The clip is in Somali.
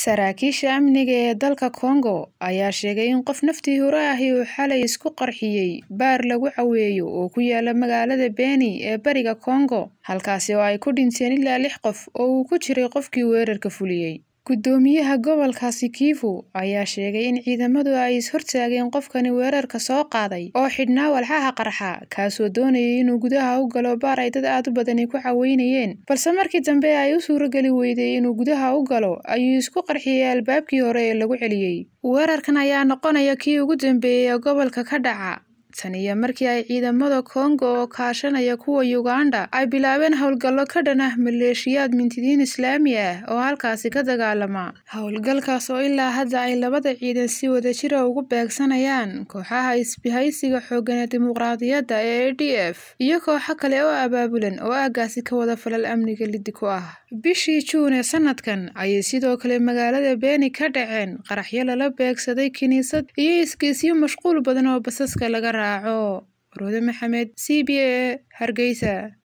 Saraakiisha amniga ee dalka Congo ayaa sheegay in qof naftii hore ahi uu xalay isku qarxiyay baar lagu caweeyo oo ku yaala magaalada Beni ee bariga Congo, halkaasi oo ay ku dhinteen ilaa lix qof oo uu ku jiray qofkii weerarka fuliyay. Guddoomiyaha gobolkaasi Kivu ayaa sheegay in ciidamadu ay is hortaageen qofkani weerarka soo qaaday oo xidhnaa walxaha qarxa, kaasoo doonayay inuu gudaha u galo baar ay dad aad u badani ku caweynayeen, balse markii dambe ay u suurageli weyday inuu gudaha u galo ayuu isku qarxiyay albaabkii hore ee lagu celiyay. Weerarkan ayaa noqonaya kii ugu dambeeyay ee gobolka ka dhaca tan iyo markii ay ciidamada Congo oo kaashanaya kuwa Uganda ay bilaabeen howlgallo ka dhan ah maleeshiyaad mintidiin Islaami ah oo halkaasi ka dagaalama. Howlgalkaas oo ilaa hadda ay labada ciidan si wadajir ah ugu beegsanayaan kooxaha isbahaysiga xooggan ee dimuqraadiyadda ee ADF iyo kooxo kale oo abaabulan oo aaggaasi ka wada falal amniga liddi ku ah. Bishii Juun ee sanadkan ayay sidoo kale magaalada Beni ka dhaceen qaraxyo lala beegsaday kiniisad iyo isgeysyo mashquul badan oo basaska laga raaco. Roode Maxamed, C B A, Hargeysa.